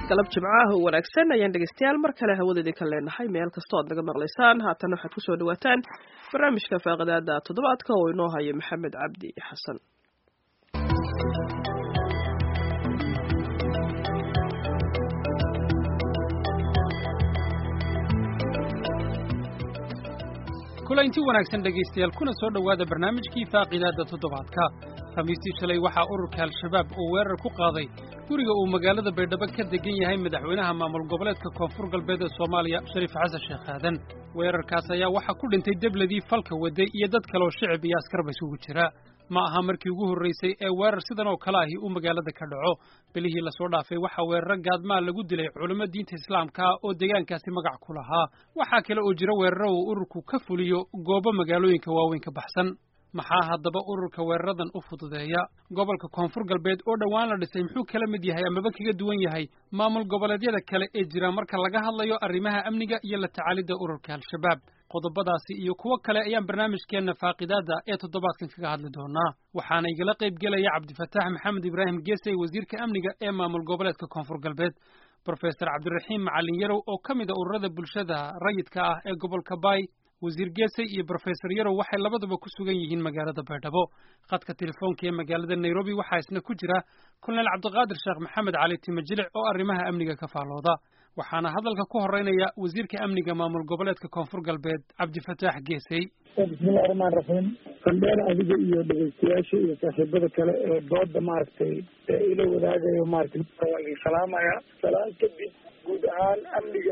galab jimcaah oo wanaagsan ayaan dhegeystayaal mar kale hawadeedii ka leenahay meel kastoo aad naga maqlaysaan haatan waxaad kusoo dhawaataan barnaamijka faaqadaada toddobaadka oo inoo haya maxamed cabdi xasan kulanti wanaagsan dhegaystayaal kuna soo dhowaada barnaamijkii faaqidaadda toddobaadka khamiistii shalay waxaa ururka al-shabaab uu weerar ku qaaday guriga uu magaalada baydhabo ka degan yahay madaxweynaha maamul goboleedka koonfur galbeed ee soomaaliya shariif xasan sheekh aadan weerarkaas ayaa waxaa ku dhintay debladii falka waday iyo dad kaleoo shicib iyo askarba isugu jira ma aha markii ugu horraysay ee weerar sidan oo kale ahi uu magaalada ka dhaco bilihii lasoo dhaafay waxaa weeraro gaadmaa lagu dilay culimmo diinta islaamka ah oo deegaankaasi magac ku lahaa waxaa kale oo jira weeraro uu ururku ka fuliyo goobo magaalooyinka waaweyn ka baxsan maxaa haddaba ururka weeraradan u fududeeya gobolka koonfur galbeed oo dhowaan la dhisay muxuu kala mid yahay amaba kaga duwan yahay maamul goboleedyada kale ee jira marka laga hadlayo arrimaha amniga iyo la tacaalidda ururka al-shabaab qodobadaasi iyo kuwo kale ayaan barnaamijkeenna faaqidaadda ee toddobaadkan kaga hadli doonaa waxaana igala qayb gelaya cabdifataax maxamed ibraahim geesey wasiirka amniga ee maamul goboleedka koonfur galbeed brofesor cabdiraxiim macalin yarow oo ka mid a ururada bulshada rayidka ah ee gobolka baay wasiir geesey iyo brofesor yarow waxay labaduba ku sugan yihiin magaalada baydhabo khadka telefoonka ee magaalada nairobi waxaa isna ku jira kolonel cabdiqaadir sheekh maxamed cali timajilic oo arrimaha amniga ka faalooda waxaana hadalka ku horeynaya wasiirka amniga maamul goboleedka koonfur galbeed cabdifataax geesey bismillahi raxmaan raxiim qandheer adiga iyo dhegeystayaasha iyo saaxiibada kale ee dooda maaragtay ee ila wadaagayo maratay waa idin salaamaya salaan kadib guud ahaan amniga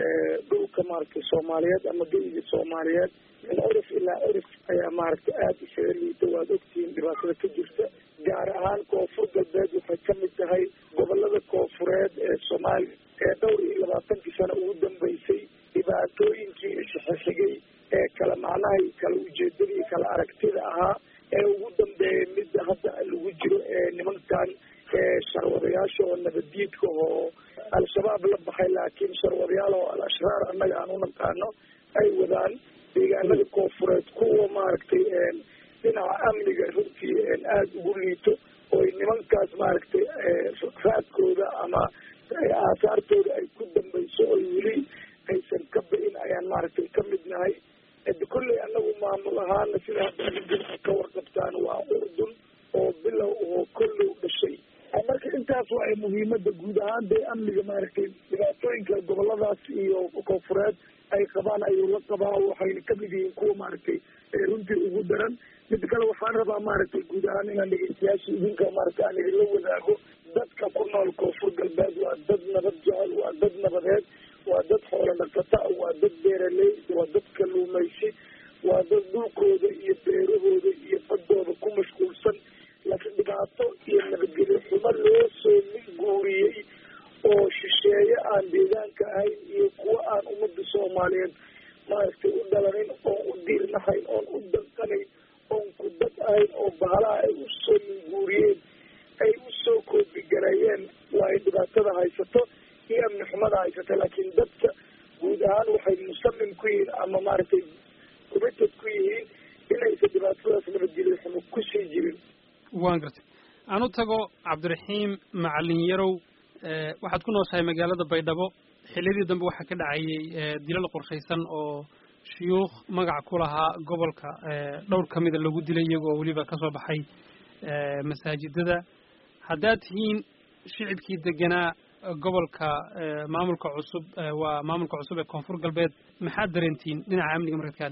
dhulka maaragtay soomaaliyeed ama geyiga soomaaliyeed min curif ilaa curif ayaa maaragtay aada isaga liita waad ogtihiin dhibaatada ka jirta gaar ahaan koonfur galbeed waxay ka mid tahay gobolada koonfureed ee soomaaliya ee dhowr iyo labaatankii sano ugu dambeysay dhibaatooyinkii isxixigay ee kala macnaha kala ujeedadii kala aragtida ahaa ee ugu dambeeyay midda hadda lagu jiro ee nimankan sharwadayaasha oo nabaddiidka oo al-shabaab la baxay laakiin sharwadayaal oo al-ashraar annaga aan u naqaano ay wadaan deegaanada koonfureed kuwa maaragtay dhinaca amniga runtii aada ugu liito oo nimankaas maaragtay raadkooda ama aasaartooda ay ku dambayso oo weli aysan ka ba-in ayaan maaragtay ka mid nahay kolley anagu maamul ahaana sida hadda ka warqabtaan waa urdun oo bilow oo kollow dhashay marka intaas waa muhiimada guud ahaan dee amniga maaragtay dhibaatooyinka goboladaas iyo koonfureed ay qabaan ayuu la qabaa waxayna kamid yihiin kuwa maaragtay runtii ugu daran mid kale waxaan rabaa maaragtay guud ahaan inaan dhegeystayaasha idinka maaragtay aan idinla wadaago dadka ku nool koonfur galbeed waa dad nabad jecel waa dad nabadeed waa dad xoolo dhaqata waa dad beeraley waa dad kaluumaysi waa dad dhulkooda iyo beerahooda iyo badooda ku mashquulsan laakiin dhibaato iyo nabadgelyo xumo loo soo guuriyey oo shisheeye aan deegaanka ahayn iyo kuwa aan ummadda soomaaliyeed maaragtay u dhalanin oon u diirnahayn oon u danqanayn oon ku dad ahayn oo bahalaha ay usoo minguuriyeen ay usoo koodigareeyeen waa ay dhibaatada haysato iyo amni xumada haysata laakiin dadka guud ahaan waxay musamim ku yihiin ama maaragtay committed ku yihiin inaysan dhibaatadaas nabadgelyo xumo kusii jirin waan gartay aan u tago cabdiraxiim macalin yarow waxaad ku nooshahay magaalada baydhabo xilliyadii dambe waxaa ka dhacayay dilal qorshaysan oo shuyuukh magac ku lahaa gobolka dhowr ka mida lagu dilay iyagoo weliba ka soo baxay masaajidada haddaad tihiin shicibkii deganaa gobolka maamulka cusub waa maamulka cusub ee koonfur galbeed maxaad dareentiin dhinaca amniga markaad ka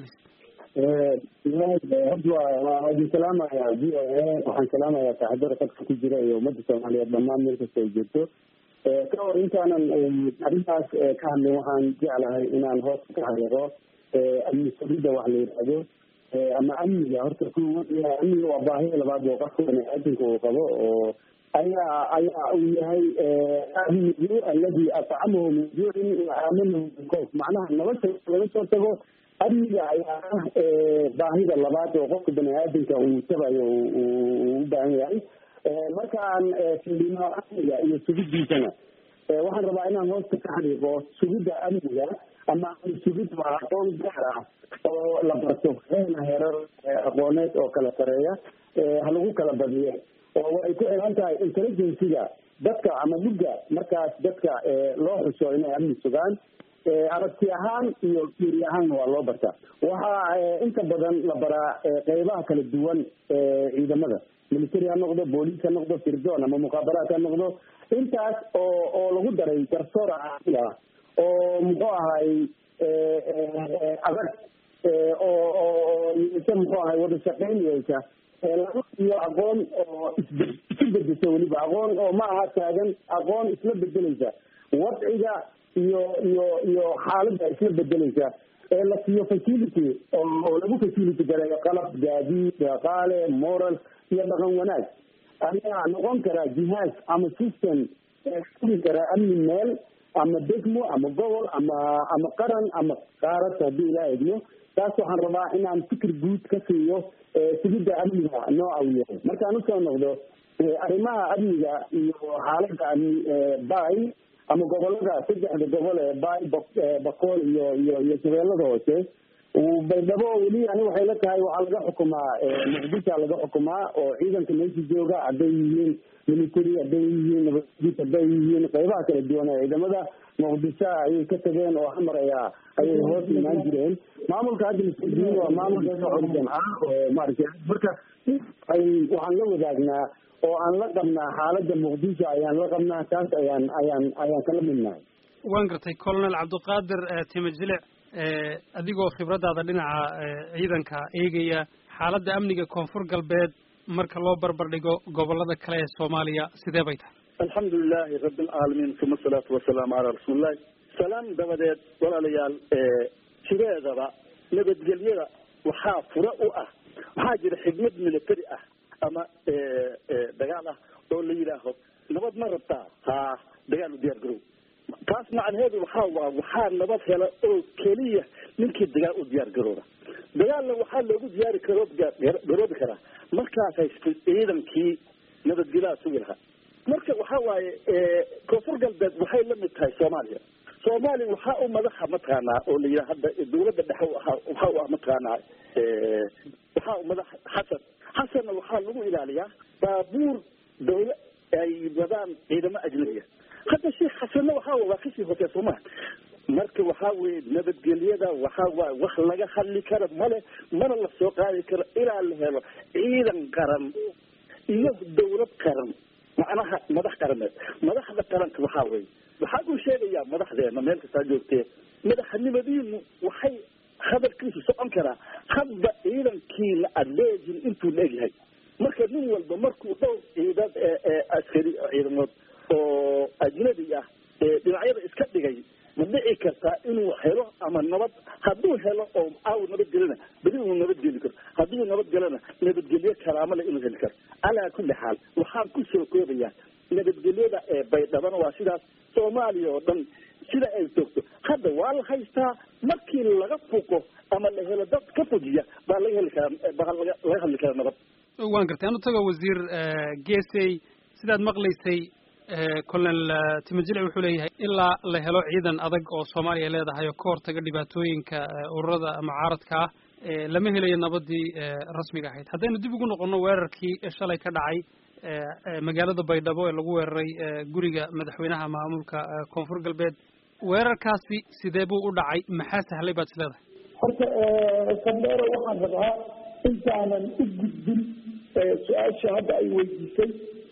hadlaysa horta waa idin salaamaya v o a waxaan salaamayaa saaxiibada qadka ku jira iyo ummadda soomaaliyeed dhammaan meel kasta ay jirto ka hor intaanan arrintaas ka hadlin waxaan jeclahay inaan hoos ka xariiqo amni sugidda wax la yidhaahdo ama amniga horta ku amniga waa baahida labaad oo qofka baniaadanka uu qabo oo ayaa ayaa uu yahay aliju aladi atcamahu min juucin waamanahu min koof macnaha nolosha laga soo tago amniga ayaa ah baahida labaad oo qofka baniaadanka uu tabayo uu u baahan yahay markaan fiilino amniga iyo sugidiisana waxaan rabaa inaan hoosta ka xariiqo sugidda amniga ama sugid waa aqoon gaar ah oo la barto heena heerar aqooneed oo kala sareeya ha lagu kala badiyo oo way ku xiran tahay intelligenciga dadka ama mugga markaas dadka loo xuso inay amni sugaan aragti ahaan iyo fiiri ahaanna waa loo bartaa waxaa inta badan la baraa qeybaha kala duwan ciidamada military ha noqdo booliis ha noqdo firdoon ama muqaabaraat ha noqdo intaas oo oo lagu daray garsoor caaqil ah oo muxuu ahay adag oo oo yeesha muxuu ahay wada shaqeyn yeesha laba iyo aqoon oo isbe isu bedesha weliba aqoon oo ma aha taagan aqoon isla bedeleysa wadciga iyo iyo iyo xaaladda isla bedeleysa ee la siiyo facility oo lagu facility gareeyo qalab gaadiid dhaqaale moral iyo dhaqan wanaag ayaa noqon karaa jihaaz ama system furi karaa amni meel ama degmo ama gobol ama ama qaran ama qaarad haddii ilaa egno taas waxaan rabaa inaan fikir guud ka siiyo sugidda amniga nooca uu yahay markaan usoo noqdo arrimaha amniga iyo xaaladda amni bay ama gobolada saddexda gobol ee bay bakool iyo iyo iyo shabeellada hoose baydhabo weli ani waxay la tahay waxaa laga xukumaa muqdisha laga xukumaa oo ciidanka meesha jooga hadday yihiin military hadday yihiin nabadgud hadday yihiin qeybaha kala duwan ee ciidamada muqdisho ayay ka tageen oo xamar ayaa ayay hoos imaan jireen maamulka hadda masuuliyiin waa maamulka organ ah oo maaragtay marka ay waxaan la wadaagnaa oo aan la qabnaa xaaladda muqdisho ayaan la qabnaa taas ayaan ayaan ayaan kala midnahay waan gartay colonel cabdiqaadir timajilic adigoo khibradaada dhinaca ciidanka eegaya xaaladda amniga koonfur galbeed marka loo barbar dhigo gobolada kale ee soomaaliya sidee bay tahay alxamdu lilahi rabi alcaalamiin uma asalaatu wasalaamu calaa rasuulillahi salaam dabadeed walaalayaal sideedaba nabadgelyada waxaa fura u ah waxaa jira xigmad military ah ama dagaal ah oo la yidhaaho nabad ma rabtaa ha dagaal u diyaar garow taas macnaheedu waxaa waa waxaa nabad hela oo keliya ninkii dagaal u diyaar garooba dagaalna waxaa loogu diyaari karo garoobi karaa markaas haysta ciidankii nabadgelyaha sugi lahaa marka waxa waaye koonfur galbeed waxay la mid tahay soomaaliya soomaaliya waxaa u madaxa mataqaanaa oo la yidhaha hadda dawladda dhexe waxaa u ah mataqaanaa waxaa u madax xasan xasanna waxaa lagu ilaaliyaa baabuur dawla ay wadaan ciidamo ajnabiya hadda sheekh xasanna waxaa waa kasii hotee soomaa marka waxaa weye nabadgelyada waxaa waay wax laga hadli karo male mana la soo qaadi karo ilaa la helo ciidan qaran iyo dawlad qaran macnaha madax qarameed madaxda qaranka waxaa weye waxaa uu sheegayaa madaxdeena meel kastaa joogtee madaxnimadiinu waxay hadalkiisu socon karaa hadba ciidankiina adleejin intuu la egyahay marka nin walba markuu dhowr ciidan askari ciidamood oo ajnabi ah dhinacyada iska dhigay ma dhici kartaa inuu helo ama nabad hadduu helo oo aaw nabadgelina beli uu nabadgeli karo hadduu nabadgelona nabadgelyo karaamale inuu heli karo calaa kulli xaal waxaan kusoo koobayaa nabadgelyada ee baydhabana waa sidaas soomaaliya oo dhan sida ay joogto hadda waa la haystaa markii laga fuqo ama la helo dad ka fujiya baa laga heli karaa baa laga laga hadli karaa nabad waan gartay anu tago wasiir gesey sidaad maqlaysay colonel timajilic wuxuu leeyahay ilaa la helo ciidan adag oo soomaaliya leedahay oo ka hortaga dhibaatooyinka ururada mucaaradka ah lama helayo nabadii rasmiga ahayd haddaynu dib ugu noqono weerarkii shalay ka dhacay magaalada baydhabo ee lagu weeraray guriga madaxweynaha maamulka koonfur galbeed weerarkaasi sidee buu u dhacay maxaa sahlay baad is leedahay horta sandero waxaan rabaa intaanan u gudbin su-aasha hadda ay weydiisay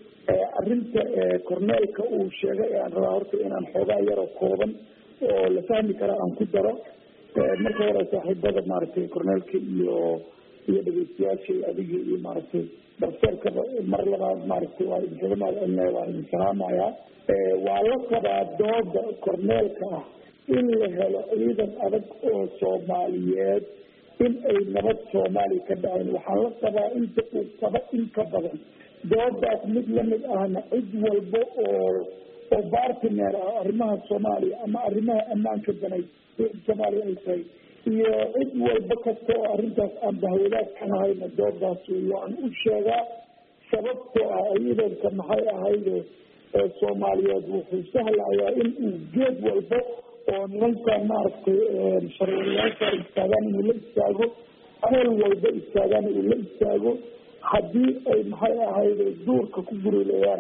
arrinta corneelka uu sheegay aan rabaa horta inaan xoogaa yaroo kooban oo la fahmi kara aan ku daro marka hore saaxiibada maaragtay corneelka iyo iyo dhegeystayaashay adiga iyo maaragtay darseerkaba mar labaad maaragtay waa idinkaga mahadcelinaya waa idin salaamayaa waa la qabaa dooda corneelka ah in la helo ciidan adag oo soomaaliyeed in ay nabad soomaaliya ka dhacayn waxaan la qabaa inta uu qaba in ka badan doodaas mid lamid ahna cid walba oo oo bartiner ah arrimaha soomaaliya ama arrimaha ammaanka danay soomaaliya ay tahay iyo cid walba kasta oo arrintaas aan bahwadaad ka nahayna doodaas waan u sheegaa sababtoo ah ciidanka maxay ahayde soomaaliyeed wuxuu sahlayaa in uu geed walba oo nimanka maaragtay sharwariyaasha istaagaan inuu la istaago meel walba istaagaan uu la istaago haddii ay maxay ahayde duurka ku gurilayaan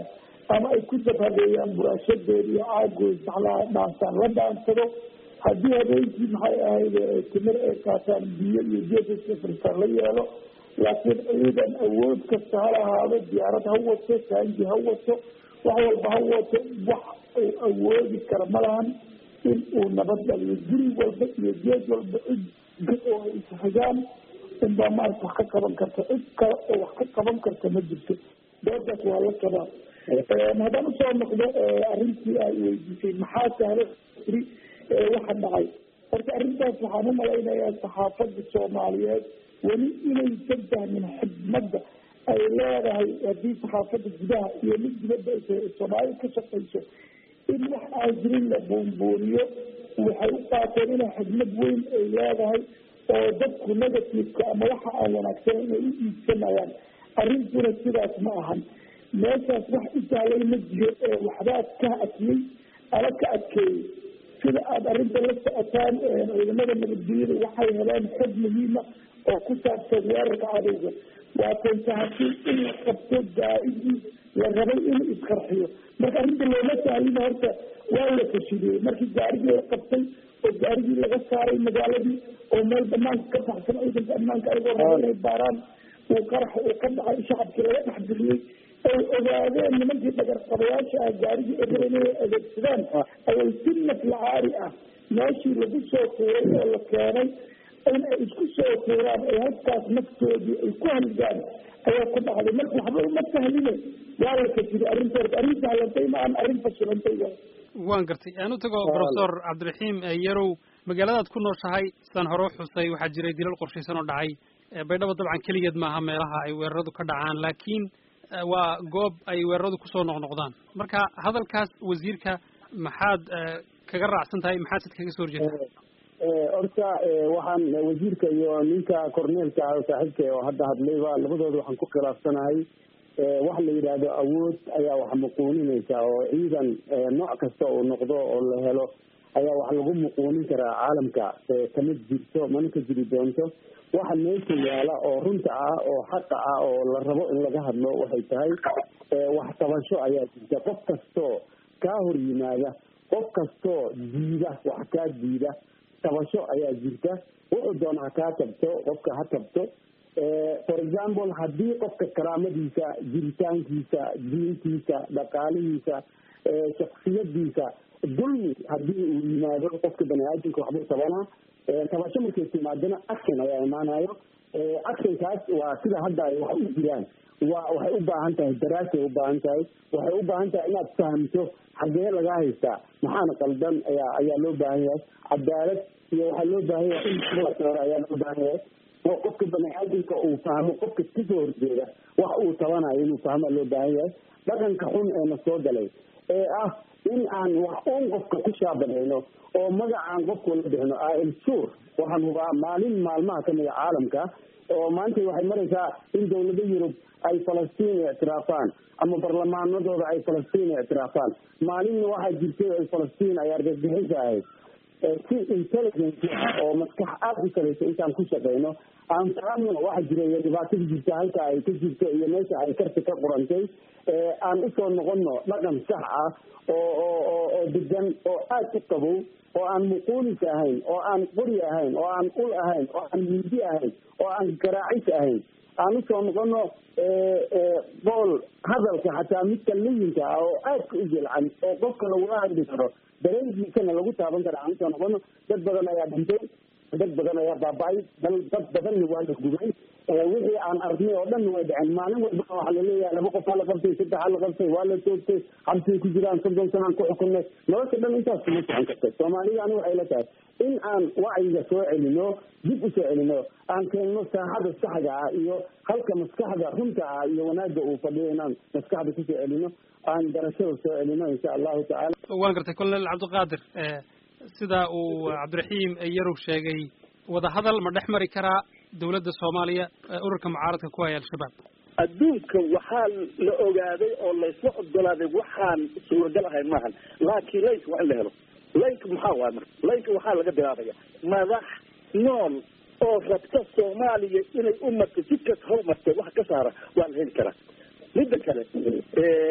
ama ay ku dabhadeeyaan buraashadeed iyo caagood maxlaa dhaansaan la dhaansado haddii habeenkii maxay ahayd timir ay qaataan biyo iyo geesaska la yeelo laakiin ciidan awood kasta ha lahaado diyaarad ha wato taangi ha wato wax walba ha wato wax uu awoodi kara ma lahan in uu nabad dhaliyo guri walba iyo geed walba cid oo ay isxigaan unbaa maarata wax ka qaban karta cid kale oo wax ka qaban karta ma jirto doodaas waa la qabaa haddaan usoo noqdo arrintii ay weydiisay maxaa sahla iri waxa dhacay horta arrintaas waxaan umalaynayaa saxaafada soomaaliyeed weli inaysan fahmin xidmadda ay leedahay haddii saxaafada gudaha iyo mid dibadda ay soomaalida ka shaqayso in wax aan jirin la buunbuuniyo waxay u qaateen inay xidmad weyn ay leedahay oo dadku negativeka ama waxa aan wanaagsan inay u iibsanayaan arrintuna sidaas ma ahan meeshaas wax u sahlay ma jiro ee waxbaa ka adkiyey ama ka adkeeyey sida aada arrinta la socotaan ciidamada nabadgelyada waxay heleen xog muhiima oo ku saabsan weerarka cadowga waatan sahasin in la qabto daa-idii la rabay inuu isqarxiyo marka arrinta looma sahlina horta waa la fashiliyey markii gaarigii la qabtay oo gaarigii laga saaray magaaladii oo meel banaanka ka baxsan ciidanka ammaanka ayagoo raba inay baaraan uu qaraxa uu ka dhacay shacabkii laga dhex bixiyey ay ogaadeen nimankii dhagarqabayaasha ah gaarigii eber inay adeegsadaan ayay si naflacaari ah meeshii lagu soo tuuray oo la keenay in ay isku soo tuuraan ay halkaas naftoodii ay ku halgaan ayaa ku dhacday marka waxba uma sahline waa la fasiray arrinta horta arrin sahlantay ma aan arrin fasilantay waay waan gartay aan u tago professor cabdiraxiim yarow magaaladaad ku nooshahay sidaan hore u xusay waxaa jiray dilal qorshaysan oo dhacay baydhabo dabcan keligeed maaha meelaha ay weeraradu ka dhacaan laakiin waa goob ay weeraradu kusoo noqnoqdaan marka hadalkaas wasiirka maxaad kaga raacsan tahay maxaad sid kaga soo horjeetaa horta waxaan wasiirka iyo ninka corneelka ah saaxiibka oo hadda hadlayba labadooda waxaan ku khilaafsanahay wax la yidhaahdo awood ayaa wax muquuninaysa oo ciidan nooc kasta uu noqdo oo la helo ayaa wax lagu muquunin karaa caalamka kamid jirto mana ka jiri doonto waxa meesha yaala oo runta ah oo xaqa ah oo la rabo in laga hadlo waxay tahay wax tabasho ayaa jirta qof kastoo kaa hor yimaada qof kastoo diida wax kaa diida tabasho ayaa jirta wuxuu doona ha kaa tabto qofka ha tabto for example haddii qofka karaamadiisa jiritaankiisa diintiisa dhaqaalihiisa shaksiyadiisa dulmi haddii uu yimaado qofka bani aadamka waxbuu tabanaa tabasho markay timaadana action ayaa imaanayo actionkaas waa sida hadda ay wax u jiraan waa waxay u baahan tahay daraasay u baahan tahay waxay u baahan tahay inaad fahamto xagee lagaa haystaa maxaana qaldan ayaa ayaa loo baahan yahay cadaalad iyo waxaa loo baahan yahay in soore ayaa loo baahan yahay oo qofka bani aadamka uu fahmo qofka kasoo horjeeda wax uu tabanayo inuu fahmaa loo baahan yahay dhaqanka xun ee na soo galay ee ah in aan wax un qofka ku shaabanayno oo magacaan qofku la bixino am sur waxaan hubaa maalin maalmaha kamida caalamka oo maanta waxay maraysaa in dawlado yurub ay falastiin ictiraafaan ama barlamaanadooda ay falastiin ictiraafaan maalinna waxaa jirtay ay falastiin ay argagixisa ahayd si intelligence ah oo maskax aada u salaysa intaan ku shaqeyno aan fahamno waxa jira iyo dhibaatada jirta halka ay ka jirto iyo meesha ay karti ka qurantay aan usoo noqono dhaqan sax ah oo oo oo oo degan oo aada u qabow oo aan muquulis ahayn oo aan qori ahayn oo aan ul ahayn oo aan mindi ahayn oo aan garaacis ahayn aan usoo noqono bool hadalka xataa midka layinka ah oo aadka u jilcan oo qofka lagula hadli karo dareenkiisana lagu taaban kara aan usoo noqono dad badan ayaa dhintay dad badan ayaa baaba-ay dal dad badanna waa la gubay wixii aan arnay oo dhan way dhaceen maalin walba waxaa laleeyahay laba qof aa la qabtay saddex aa la qabtay waa la toogtay xabsay ku jiraan soddon sanaan ku xukunay nolosha dhan intaas kuma socon karta soomaalida ani waxay la tahay in aan wacyiga soo celino dib u soo celino aan keenno saaxada saxda ah iyo halka maskaxda runta ah iyo wanaagga uu fadhiyo inaan maskaxda kusoo celino aan garashada soo celino insha allahu tacaala waan gartay colonel cabdiqaadir sida uu cabdiraxiim yarow sheegay wadahadal ma dhex mari karaa dawladda soomaaliya ururka mucaaradka ku haya al-shabaab adduunka waxaa la ogaaday oo laysla ogolaaday waxaan suuragal ahayn maahan laakiin laynka waa in la helo laynka maxaa waay marka laynka waxaa laga bilaabaya madax nool oo rabta soomaaliya inay u marto jidkas hor martay wax ka saara waa la heli karaa midda kale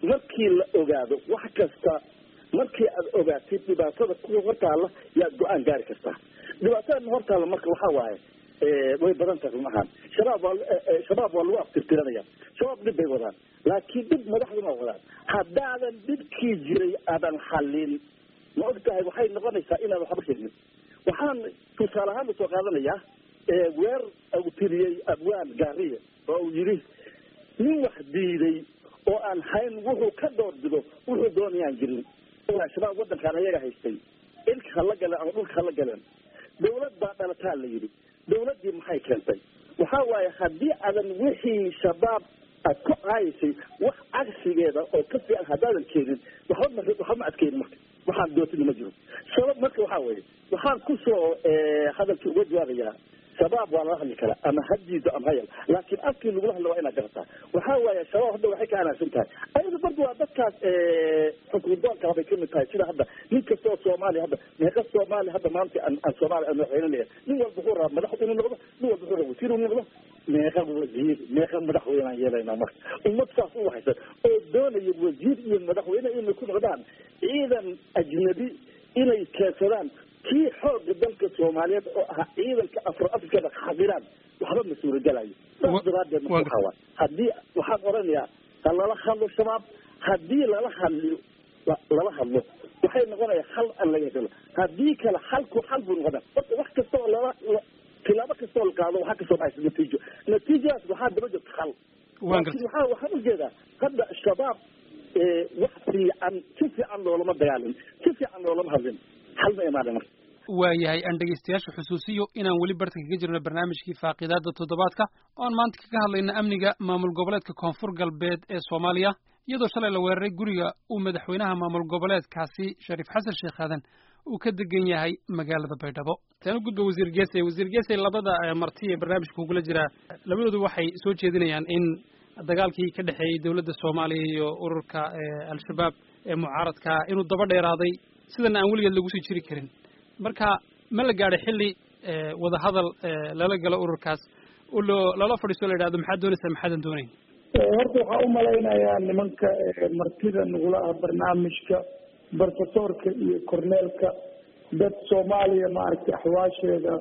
markii la ogaado wax kasta markii aad ogaatid dhibaatada kuwa hortaalla yaad go-aan gaari kartaa dhibaatada hortaalla marka waxaa waaye way badan tahay run ahaan shabaab waa shabaab waa lagu aftirtiranaya shabaab dhib bay wadaan laakiin dhib madaxduna wadaan haddaadan dhibkii jiray aadan xallin ma og tahay waxay noqonaysaa inaan waxba sheegin waxaan tusaale ahaan usoo qaadanayaa weer uu tiriyey abwaan gaariya oo uu yidhi nin wax diiday oo aan hayn wuxuu ka door bido wuxuu doonayaan jirin shabaab wadankaan ayaga haystay ilka hala galeen ama dhulka hala galeen dawlad baa dhalataa la yidhi dawladdii maxay keentay waxa waaye haddii aadan wixii shabaab aad ku caayaysay wax cagsigeeda oo ka fiican haddaadan keenin waxba ma waxba ma adkeynin marka waxaan dootini ma jiro sabab marka waxaa weeye waxaan kusoo hadalkii uga jawaabayaa shabaab waa lala hadli karaa ama hadiido ama hayal laakiin afkii lagula hadla waa inaad garataa waxaa waaye shabaab hadda waxay ka anaagsan tahay ayada barda waa dadkaas xukundoonka bay kamid tahay sida hadda nin kasta oo soomaaliya hadda meeqa soomaaliya hadda maanta aan aan soomaaliya aan madaxweyne leeyahay nin walba wuxuu rabaa madax inuu noqdo nin walba wuxuu rabaa wasiir inuu noqdo meeqa wasiir meeqa madaxweyne aan yeelaynaa marka ummad saas u waxaysan oo doonaya wasiir iyo madaxweyne inay ku noqdaan ciidan ajnabi inay keensadaan kii xooga dalka soomaaliyeed oo ahaa ciidanka afro afrikada xaqiraan waxba ma suuragelayo saas daraadeed marka waxaa waay haddii waxaan oranayaa ha lala hadlo shabaab haddii lala hadliyo lala hadlo waxay noqonaya hal aan laga helo haddii kale halku hal buu noqona horta wax kasta oo lala tilaabo kasta oo la qaado waxaa kasoo baxaysa natiijo natiijadaas waxaa daba jirta hal laakiin waxaa waxaan ujeedaa hadda shabaab wax fiican si fiican loolama dagaalin si fiican loolama hadlin hal ma imaana marka waayahay aan dhegaystayaasha xusuusiyo inaan weli barta kaga jirno barnaamijkii faaqidaada toddobaadka oon maanta kaga hadlayna amniga maamul goboleedka koonfur galbeed ee soomaaliya iyadoo shalay la weeraray guriga uu madaxweynaha maamul goboleedkaasi shariif xasan sheekh aadan uu ka degan yahay magaalada baydhabo taan u gudba wasiir geesey wasiir geesey labada marti ee barnaamijka kugula jiraa labadoodu waxay soo jeedinayaan in dagaalkii ka dhexeeyey dowladda soomaaliya iyo ururka al-shabaab ee mucaaradka inuu daba dheeraaday sidana aan weligeed lagu sii jiri karin marka ma la gaadhay xilli wadahadal lala galo ururkaas oo loo lala fadhiisto la yidhahdo maxaad doonaysaa maxaadan doonayn horta waxaa umalaynayaa nimanka martida nagula ah barnaamijka barsasoorka iyo korneelka dad soomaaliya maaragtay axwaasheeda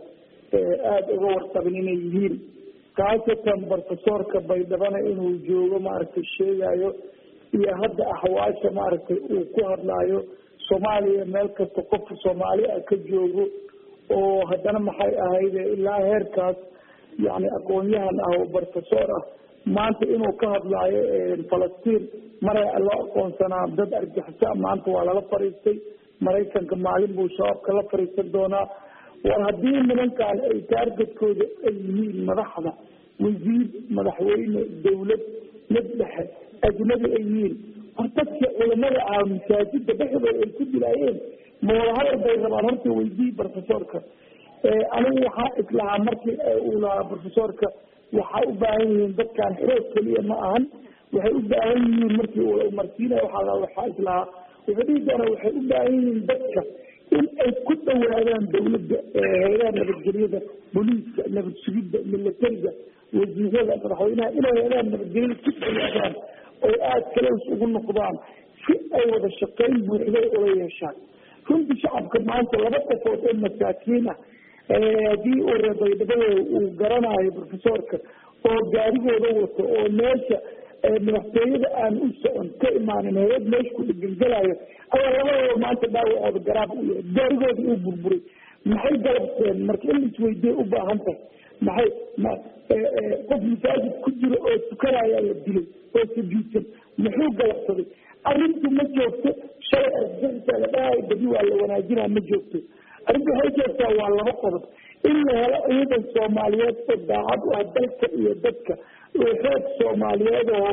aada uga warqabin inay yihiin khaasatan barsasoorka baydhabana inuu joogo maaragtay sheegayo iyo hadda axwaasha maaragtay uu ku hadlaayo soomaaliya meel kasta qof soomaali ah ka joogo oo haddana maxay ahayde ilaa heerkaas yani aqoon-yahan ah oo barsasoor ah maanta inuu ka hadlaayo falastiin maray loo aqoonsanaa dad argixisa maanta waa lala fadhiistay maraykanka maalin buu shabaabka la fadhiisan doonaa war haddii nimankan ay taargetkooda ay yihiin madaxda wasiir madaxweyne dawlad mid dhexe ajnabi ay yihiin war dadkii culamada ah masaajida dhexdooda ay ku dilaayeen ma wadahadal bay rabaan horta weydii profesorka anigu waxaa islahaa markii uu lahaa profesorka waxaa u baahan yihiin dadkan xoog keliya ma ahan waxay u baahan yihiin markii uu marsiinaya waxaa waxaa islahaa wuxuu dhihi doonaa waxay u baahan yihiin dadka in ay ku dhawaadaan dawladda hay-adaha nabadgelyada booliiska nabad sugidda milatariga wasiirada madaxweynaha inay hay-adaha nabadgelyada ku dhawaadaan oo aada kalows ugu noqdaan si ay wada shaqayn buuxday ula yeeshaan runtii shacabka maanta laba qofood oo masaakiin ah haddii uu reebaydhabada uu garanayo profesorka oo gaarigooda wato oo meesha madaxtooyada aan u socon ka imaanin hay-ad meesha ku dhegengelayo ayaa labadooda maanta dhaawacooda garaab u yahay gaarigooda uu burburay maxay galabteen marka in isweydiye u baahan tahay maxay ma qof masaajid ku jiro oo tukanayaa la dilay oo sujuudsan muxuu galabsaday arrintu ma joogto shalay argagixisa la dhahayo badi waa la wanaajinaa ma joogto arrintu waxay joogtaa waa laba qodob in la helo ciidan soomaaliyeed oo daacad u ah dalka iyo dadka oo xoog soomaaliyeed oo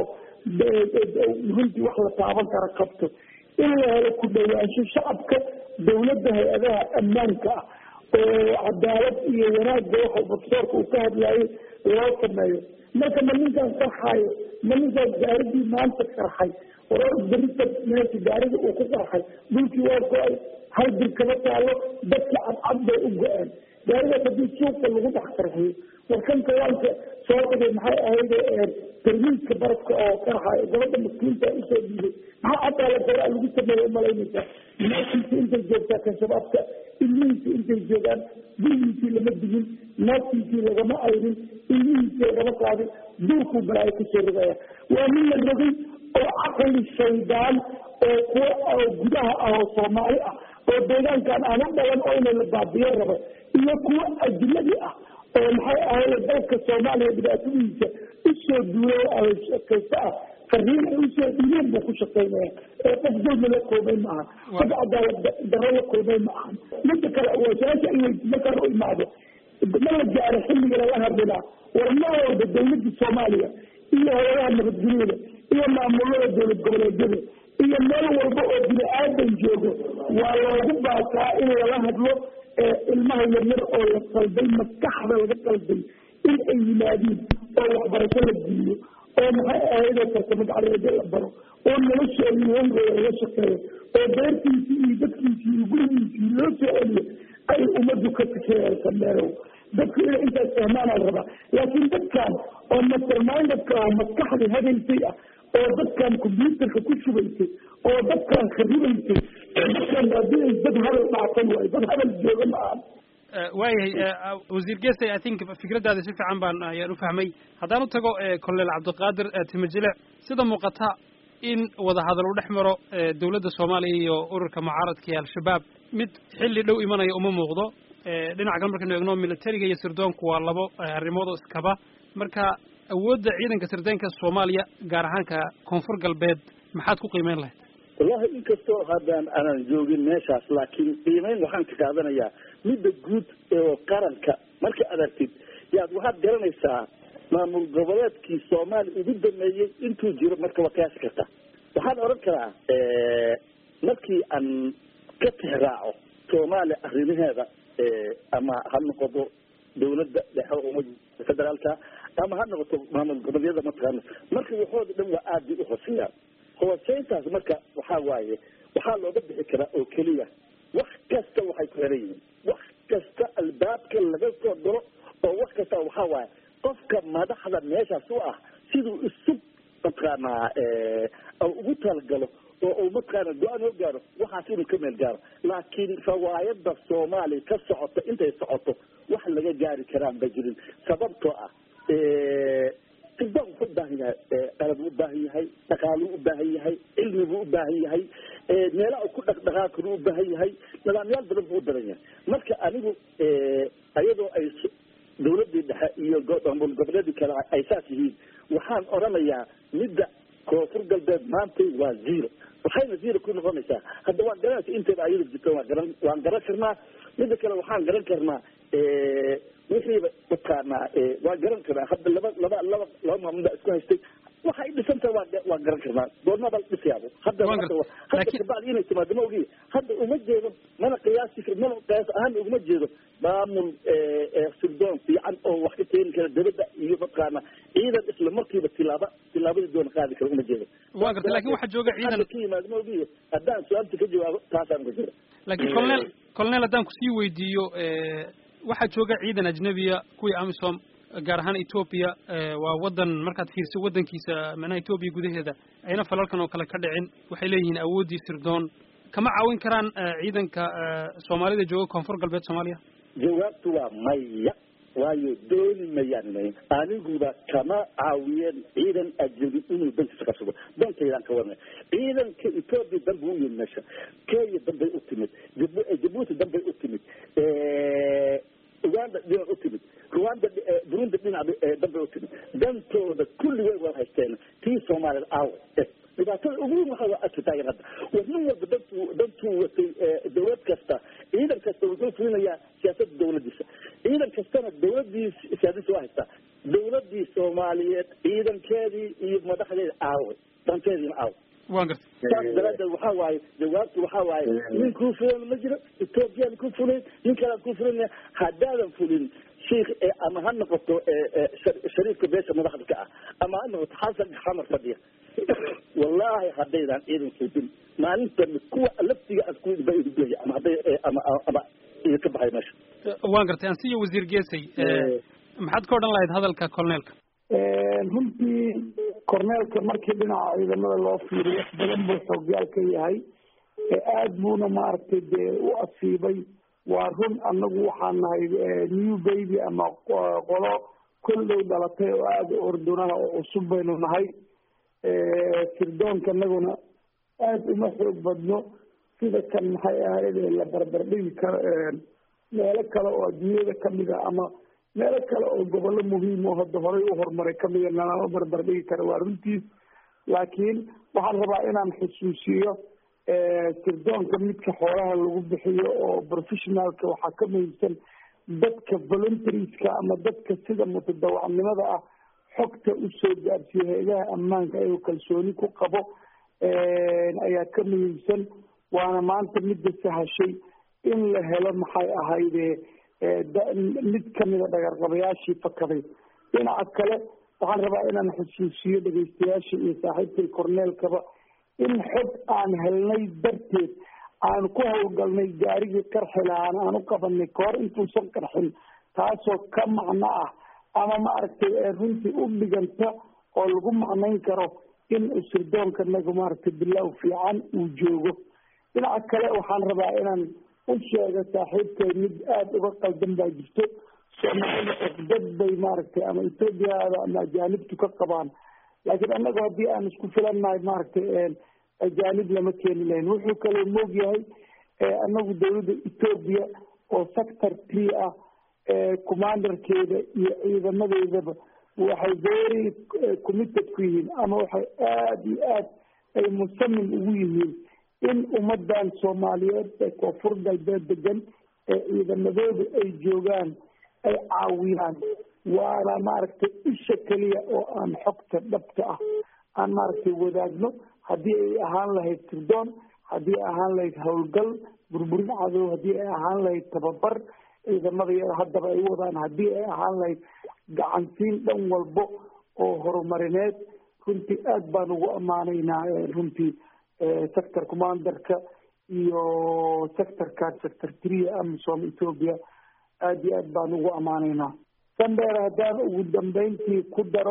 runtii wax la taaban kara qabto in la helo ku dhawaansho shacabka dawladda hay-adaha ammaanka ah oo cadaalad iyo wanaagga waxa profesorka uu ka hadlayay loo sameeyo marka ma ninkaan qarxayo ma ninkaan gaaridii maanta qarxay warar berita meesha gaarida uu ku qarxay dhulkii waa go-ay hal bir kama taalo dadka cadcad bay u go-een gaarigaas haddii suuqa lagu dhex qarxiyo warkan kawaanka soo dhigay maxay ahayd tarmiidka barafka oo qarxayo gabadha maskiinta usoo dhiibay maxaa caddaala garaa lagu sameeya umalaynaysaa naagtiisa intay joogtaa kan shabaabka ilmihiisa intay joogaan gurigiisii lama digin naagtiisii lagama ayrin ilmihiisii lagama qaadin duurkuu balaayo kusoo rogaya waa nin la rogay oo caqli shaydaan oo kuwa oo gudaha ah oo soomaali ah oo deegaankan aan u dhalan oo ina la baabiyo rabo iyo kuwa ajnadi ah oo maxay ahaye dalka soomaaliya dhibaatadiisa usoo duulay oo shaqaysta ah fariin ay usoo dhiibeen buu ku shaqaynaya ee qof dulmi la koobay ma aha qof cadaalad darro la koobay ma aha midda kale waa su-aasha ay weydi markaan u imaado ma la gaaro xilliga lala hadlinaa war ma walba dawladda soomaaliya iyo howlaha nabadgelyada iyo maamulada dowlad goboleedyada iyo meel walba oo bini aadan joogo waa loogu baasaa in lala hadlo ilmaha yaryar oo la qalday maskaxda laga qalday in ay yimaadiin oo waxbarasho la geliyo oo maxay ahayd oo farsamad careedo la baro oo noloshoodii hongooda laga shaqeeyo oo beertiisii iyo dadkiisii iyo gurigiisii loo soo celiyo ay ummaddu ka fikiraysa meelow dadku inay intaas fahmaanaa la rabaa laakiin dadkan oo mastermindedka oo maskaxda hadaysay ah oo dadkan combyuutarka ku shubaysay oo dadkan kharibaysay dadkan haddii dad hadal dhaafan waayo dad hadal jooga ma aha waayahay wasiir gesay i think fikraddaada si fiican baan ayaan u fahmay haddaan u tago colonel cabdiqaadir timajilic sida muuqata in wadahadal u dhex maro dowladda soomaaliya iyo ururka mucaaradka iyo al-shabaab mid xilli dhow imanaya uma muuqdo dhinaca kale markaynu eegno militariga iyo sirdoonku waa labo arrimood oo iskaba marka awoodda ciidanka sirdoonka soomaaliya gaar ahaanka koonfur galbeed maxaad ku qiimeyn lahayd wallahi inkastoo haddaan aanan joogin meeshaas laakiin qiimeyn waxaan ka qaadanayaa midda guud oo qaranka marka aad argtid yaad waxaad garanaysaa maamul goboleedkii soomaaliya ugu dameeyey intuu jiro marka waa qiyaasi karta waxaan odhan karaa markii aan ka tixraaco soomaaliya arrimaheeda ama ha noqoto dawladda dhexe umada federaalka ama ha noqoto maamul goboleedyada mataqaana marka waxooda dhan waa aad bay uhooseeyaan hooseyntaas marka waxaa waaye waxaa looga bixi karaa oo keliya wax kasta waxay ku xiran yihiin wax kasta albaabka laga soo diro oo wax kasta waxaa waaye qofka madaxda meeshaas u ah siduu isu mataqaanaa ugu talagalo oo uu mataqaana go-aan oo gaaro waxaas inuu ka meel gaaro laakiin rawaayada soomaaliya ka socota intay socoto wax laga gaari karaan ba jirin sababtoo ah sirdoon wuxuu ubaahan yahay qalab u ubaahan yahay dhaqaaluu ubaahan yahay cilmibuu ubaahan yahay meela u ku dhaqdhaqaaqinu ubaahan yahay nidaamyaal badan buu u daran yahay marka anigu iyadoo ay dawladii dhexe iyo maamul goboleedii kale ay saas yihiin waxaan odhanayaa midda koonfur galbeed maanta waa zero waxayna zero ku noqonaysaa hadda waan garanaysa inteeda ayada jirta waan garan waan garan karnaa midda kale waxaan garan karnaa wixiiba mataqaanaa waan garan karnaa hadda laba laba laba laba maamulda isku haystay waxa ay dhisantaha waa waan garan karnaa goormaba dhisayaabo hadda hadda kabacdi inay timaado ma ogi hadda uma jeedo mana qiyaasi mana qiyaas ahaan uguma jeedo maamul sirdoon fiican oo wax ka keeni kara dabadda iyo mataqaana ciidan isla markiiba tilaaba tilaabadii doona qaadi kara uma jeedo waa gartay lakin waxaa jooga ciidan ka yimaado ma ogi haddaan su-aalta ka jawaabo taasaan uga jeeda laakiin colonel colonel haddaan kusii weydiiyo waxaa jooga ciidan ajnabiya kuwii amisom gaar ahaan ethoopia waa wadan markaad fiirso wadankiisa macnaha ethoopia gudaheeda ayna falalkan oo kale ka dhicin waxay leeyihiin awooddii sirdoon kama caawin karaan ciidanka soomaalida jooga koonfur galbeed soomaaliya jawaabtu waa maya waayo dooni mayaan mayn aniguba kama caawiyeen ciidan ajnabi inuu dankiisa qabsado dantaydaan ka warnay ciidanka ethoopia dan buu u yimid meesha kenya danbay u timid jabuuti danbay u timid uganda dhinac u timid rwanda burundi dhinac danbay u timid dantooda kulligay wada haysteen tii soomaaliyad aawo dhibaatada ugu weyn waxaa arki taagan hadda war nin walba dantuu dantuu watay dawlad kasta ciidan kasta wuxuu fulinayaa siyaasadda dawladiisa ciidan kastana dawladii siyaasadiisa waa haystaa dawladii soomaaliyeed ciidankeedii iyo madaxdeeda aawe danteediina aawe waan gartay saas daraadeed waxaa waaye jawaabtu waxaa waaye nin kuu fulan ma jiro ethoobiyan ku fulin nin kalaan ku fulin haddaadan fulin sheikh ama ha noqoto shariifka beesha madaxda ka ah ama ha noqoto xasan xamar fadhiya wallahi haddaydan ciidan suudin maalintan kuwa laftiga aad ku ba idugaya ama hadday ama ama idinka baxay meesha waan gartay ansiyo wasiir geesay maxaad ka odhan lahayd hadalka colneelka runtii corneelka markii dhinaca ciidamada loo fiiriyo wax badan buu xoogyaal ka yahay aada buuna maaragtay dee u asiibay waa run anagu waxaan nahay new baby ama qolo kolley dhalatay oo aada u ordunaha oo cusub baynu nahay sirdoonka anaguna aada uma xoog badno sida kan maxay ahayd la barbardhigi karo meelo kale oo adduunyada kamid a ama meelo kale oo gobollo muhiim oo hadda horay u horumaray kamida nalama barbardhigi kara waa runtiis laakiin waxaan rabaa inaan xusuusiyo sirdoonka midka xoolaha lagu bixiyo oo professionalka waxaa ka muhiimsan dadka voluntarieska ama dadka sida mutadawacnimada ah xogta usoo gaarsiiyo hay-adaha ammaanka ayuu kalsooni ku qabo ayaa ka muhiimsan waana maanta midda sahashay in la helo maxay ahayde mid kamida dhagarqabayaashii fakaday dhinaca kale waxaan rabaa inaan xusuusiyo dhegeystayaasha iyo saaxiibkay corneelkaba in xog aan helnay darteed aan ku howlgalnay gaarigii qarxi lahaan aan u qabanay kahor intuusan qarxin taasoo ka macno ah ama maaragtay runtii u dhiganta oo lagu macnayn karo in sirdoonka nagu maaragtay bilow fiican uu joogo dhinaca kale waxaan rabaa inaan u sheego saaxiibkay mid aada uga qaldan baa jirto soomaalida cufdad bay maaragtay ama ethoobiyaada ama ajaanibtu ka qabaan laakiin annagu haddii aan isku filannahay maaragtay ajaanib lama keeni lahayn wuxuu kaloo moog yahay annagu dawladda etoobiya oo sector tree ah commanderkeeda iyo ciidamadeedaba waxay very committed ku yihiin ama waxay aada iyo aad ay musamim ugu yihiin in ummadan soomaaliyeed ee koonfur galbeed degan ee ciidamadooda ay joogaan ay caawiyaan waana maaragtay isha keliya oo aan xogta dhabta ah aan maaragtay wadaagno haddii ay ahaan lahayd sirdoon haddii ay ahaan lahayd howlgal burburin cadow haddii ay ahaan lahayd tababar ciidamada iyada haddaba ay wadaan haddii ay ahaan lahayd gacansiin dhan walbo oo horumarineed runtii aada baan ugu ammaanaynaa runtii sector commanderka iyo sectorkan sector tria amisom ethoopia aada iyo aad baan ugu ammaanaynaa sandheer haddaan ugu dambeyntii ku daro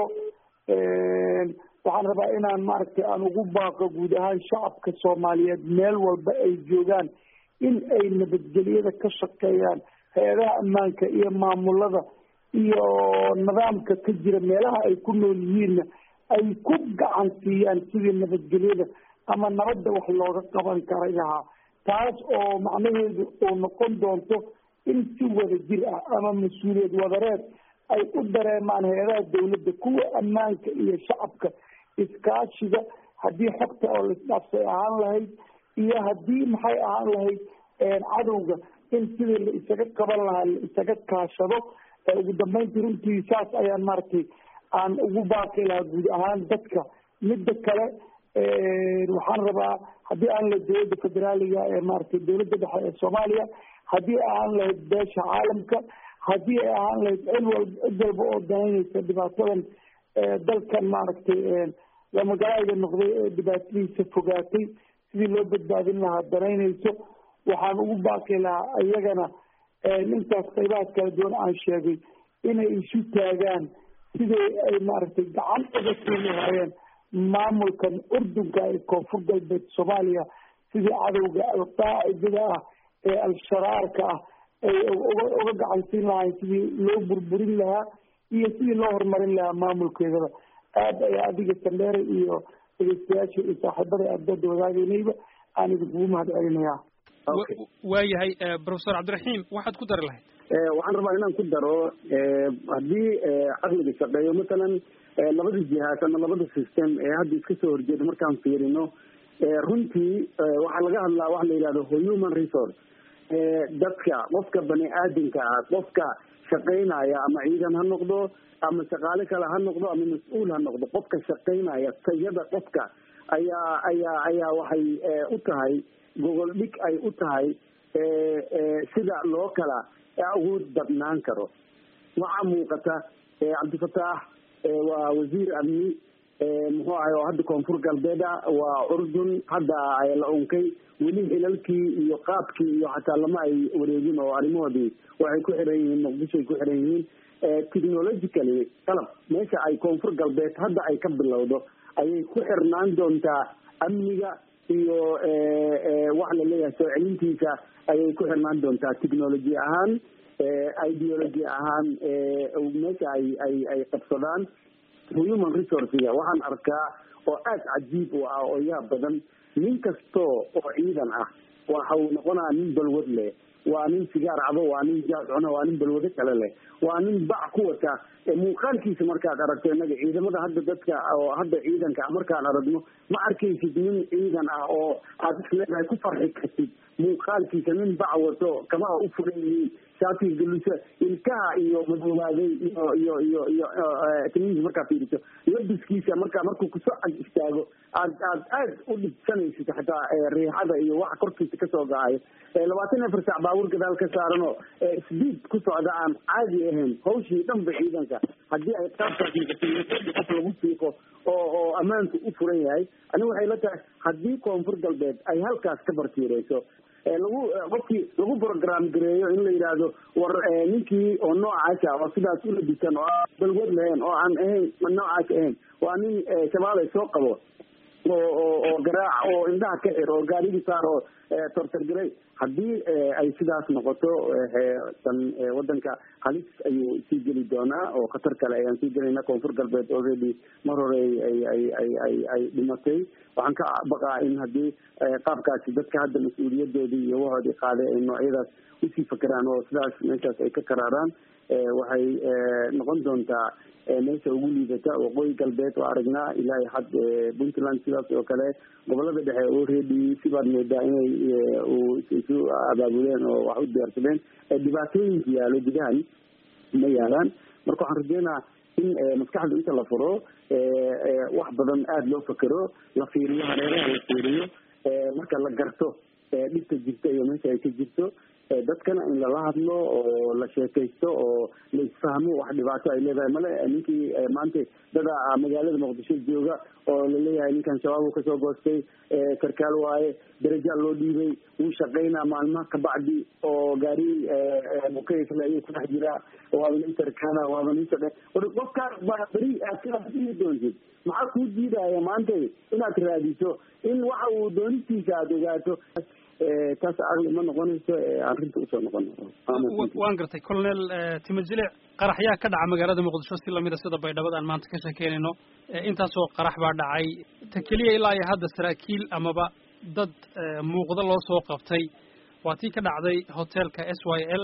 waxaan rabaa inaan maaragtay aan ugu baaqo guud ahaan shacabka soomaaliyeed meel walba ay joogaan in ay nabadgelyada ka shaqeeyaan hay-adaha ammaanka iyo maamulada iyo nidaamka ka jira meelaha ay ku nool yihiinna ay ku gacan siiyaan sidii nabadgelyada ama nabadda wax looga qaban karay lahaa taas oo macnaheedu uu noqon doonto in si wada jir ah ama mas-uuliyad wadareed ay u dareemaan hay-adaha dawladda kuwa ammaanka iyo shacabka iskaashiga haddii xogta oo laisdhaafsay ahaan lahayd iyo haddii maxay ahaan lahayd cadowga in sidii la isaga qaban lahaa la isaga kaashado ugu dambeyntii runtii saas ayaan maaragtay aan ugu baaqi lahaa guud ahaan dadka midda kale waxaan rabaa haddii aan lahayd dowladda federaaliga ee maaragtay dowladda dhexe ee soomaaliya haddii ay ahaan lahayd beesha caalamka haddii ay ahaan lahayd cid walba cid walba oo danaynaysa dhibaatadan dalkan maaragtay lamagalayda noqday ee dhibaatadiisa fogaatay sidii loo badbaadin lahaa danaynayso waxaan ugu baaqi lahaa iyagana intaas qaybahaas kala duwan aan sheegay inay isu taagaan sidii ay maaragtay gacan uga siin lahaayeen maamulkan urdunka ee koonfur galbeed soomaaliya sidii cadowga alqaacidada ah ee al-sharaarka ah ay uga gacan siin lahayn sidii loo burburin lahaa iyo sidii loo horumarin lahaa maamulkeedaba aada ayaa adiga sandheere iyo dhegeystayaasha iyo saaxiibada ardada wadaagaynayba aan idinkugu mahad celinayaa waayahay professor cabdiraxiim waxaad ku dari lahayd waxaan rabaa inaan ku daro haddii caqliga shaqeeyo masalan labada jihaas ama labada system ee hadda iska soo horjeeda markaan fiirino runtii waxaa laga hadlaa waxa la yidhahdo human resource dadka qofka bani aadamka ah qofka shaqaynaya ama ciidan ha noqdo ama shaqaale kale ha noqdo ama mas-uul ha noqdo qofka shaqaynaya tayada qofka ayaa ayaa ayaa waxay u tahay gogol dhig ay u tahay sida loo kala awood badnaan karo waxaa muuqata cabdifataax waa wasiir amni muxuu ahay oo hadda koonfur galbeed ah waa urdun hadda la unkay weli xilalkii iyo qaabkii iyo xataa lama ay wareegin oo arrimahoodii waxay ku xiran yihiin muqdisho ay ku xiran yihiin technologically qalab meesha ay koonfur galbeed hadda ay ka bilowdo ayay ku xirnaan doontaa amniga iyo wax la leeyahay soo celintiisa ayay ku xirnaan doontaa technology ahaan ideology ahaan meesha ay ay ay qabsadaan human resourcega waxaan arkaa oo aada cajiib u ah oo yaab badan nin kastoo oo ciidan ah waxa uu noqonaa nin balwad leh waa nin sigaar cabo waa nin jaad cuno waa nin balwado kale leh waa nin bac ku wata muuqaalkiisa markaad aragto innaga ciidamada hadda dadka oo hadda ciidanka markaan aragno ma arkaysid nin ciidan ah oo aad isleedahay ku farxi kartid muuqaalkiisa nin bac wato kabaha u furan yihiin shaatiga galusa ilkaha iyo madoobaaday iyo iyo iyo iyo timihiisa markaa fiiriso labiskiisa markaa markuu kusoo ag istaago aad aad aad u dhibsanaysid xataa riixada iyo waxa korkiisa kasoo ga-ayo labaatan afar saac baabuur gadaal ka saaran oo speed ku socda aan caadi ahayn hawshii dhanba ciidanka haddii ay qaabkaas qof lagu fiiqo oo oo ammaanku u furan yahay aniga waxay la tahay haddii koonfur galbeed ay halkaas ka bartiireyso lagu qofkii lagu program gareeyo in la yidhaahdo war ninkii oo noocaasa oo sidaas u labisan oo balwad lahayn oo aan ahayn noocaas ahayn waa nin shabaabay soo qabo oo oo oo garaac oo indhaha ka xir oo gaarigii saar oo tortargaray haddii ay sidaas noqoto tan wadanka halis ayuu sii geli doonaa oo khatar kale ayaan sii gelayna koonfur galbeed already mar hore ay ay ay ay ay dhimatay waxaan ka baqaa in haddii qaabkaasi dadka hadda mas-uuliyadoodii iyo wahoodii qaaday ay noocyadaas usii fakeraan oo sidaas meeshaas ay ka karaaraan waxay noqon doontaa meesha ugu liidata waqooyi galbeed oo aragnaa ilaa had puntland sidaas oo kale gobolada dhexe already sibaad moodaa inay isu abaabuleen oo wax u diyaarsadeen dhibaatooyinka yaalo gudahan ma yaalaan marka waxaan rajeynaa in maskaxda inta la furo wax badan aada loo fakero la fiiriyo hareeraha la fiiriyo marka la garto dhibta jirta iyo meesha ay ka jirto dadkana in lala hadlo oo la sheekaysto oo la isfahmo wax dhibaato ay leedahay male ninkii maanta dada magaalada muqdisho jooga oo laleeyahay ninkan shabaab uu kasoo goostay sarkaal waaye darajaa loo dhiibay wuu shaqaynaa maalmaha kabacdi oo gaari mukayfle ayuu ku dhex jiraa waaba nin sarkaala waaba nin shaqe qofkaan baa beri aad sidaas dhihi doontid maxaa kuu diidaya maanta inaad raadiso in waxa uu doonistiisa aada ogaato taas aqli ma noqonayso arrinta usoo noqon waan gartay colonel timajilic qaraxyaa ka dhaca magaalada muqdisho si lamida sida baydhabo aan maanta ka sheekeynayno intaasoo qarax baa dhacay ta keliya ilaa iyo hadda saraakiil amaba dad muuqda loo soo qabtay waa tii ka dhacday hotelka s y l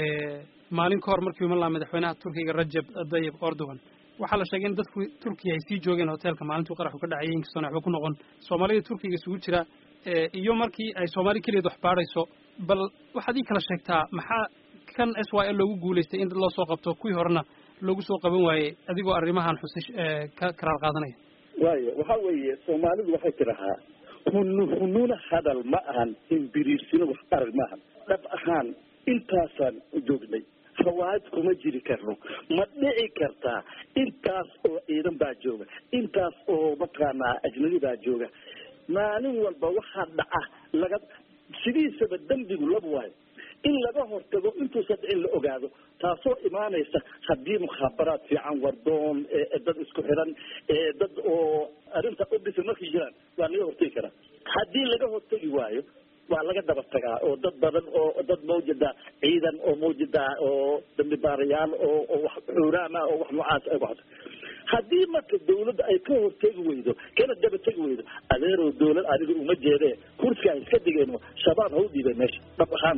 maalin ka hor markii iman lahaa madaxweynaha turkiga rajab tayyib erdogan waxaa la sheegay in dadku turkiya ay sii joogeen hotelka maalintuu qaraxu ka dhacayay inkastoona waxba ku noqon soomaalida turkiga isugu jira iyo markii ay soomaali keliyaed wax baadhayso bal waxaad ii kala sheegtaa maxaa kan s y l loogu guulaystay in dad loo soo qabto kuwii horena loogu soo qaban waayey adigoo arrimahan xusish ka karaar qaadanaya waayo waxa weeye soomaalidu waxay tidhahaa hunu hununa hadal ma ahan imbiriirsino wax arag maahan dhab ahaan intaasaan joognay fawaad kuma jiri karno ma dhici kartaa intaas oo ciidan baa jooga intaas oo mataqaanaa ajnabi baa jooga maalin walba waxaa dhaca laga sidiisaba dembigu laba waayo in laga hortago intuusan dhicin la ogaado taasoo imaanaysa haddii mukhaabaraad fiican wardoon dad isku xiran dad oo arrinta udhisa markay jiraan waa laga hortegi karaa haddii laga hortegi waayo waa laga daba tagaa oo dad badan oo dad mawjada ciidan oo mawjada oo dambi baarayaal oo oo wax xuuraama oo wax noocaas ay waxdo haddii marka dawladda ay ka hortegi weydo kana daba tegi weydo adeerow dawlad aniga uma jeedee kursiga ay iska digeen shabaab ha u dhiibay meesha dhab ahaan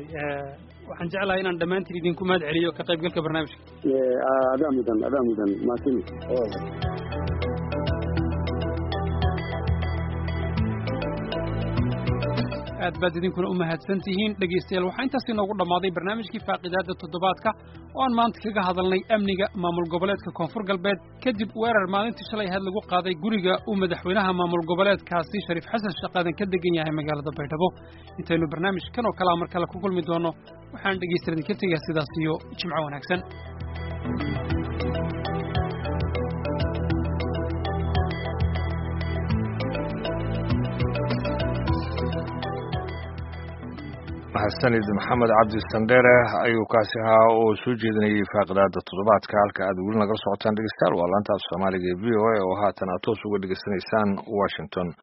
waxaan jeclahay inaan dhammaantiin idinku mahad celiyo ka qaybgalka barnaamijka adaa mudan adaa mudan maasin aad baad idinkuna u mahadsan tihiin dhegaystayaal waxaa intaas inoogu dhammaaday barnaamijkii faaqidaadda toddobaadka oo aan maanta kaga hadalnay amniga maamul goboleedka koonfur galbeed kadib weerar maalintii shalay had lagu qaaday guriga uu madaxweynaha maamul goboleedkaasi shariif xasan shaqaadan ka degan yahay magaalada baydhabo intaynu barnaamij kan oo kalea mar kale ku kulmi doonno waxaan dhegaystayaal idinka tegaa sidaas iyo jimco wanaagsan mahadsanid maxamed cabdi sandheere ayuu kaasi ahaa oo soo jeedinayay faaqidaada toddobaadka halka aad weli nagala socotaan dhegeystayaal waa laanta af soomaaliga ee v o a oo haatan aad toos uga dhegeysanaysaan washington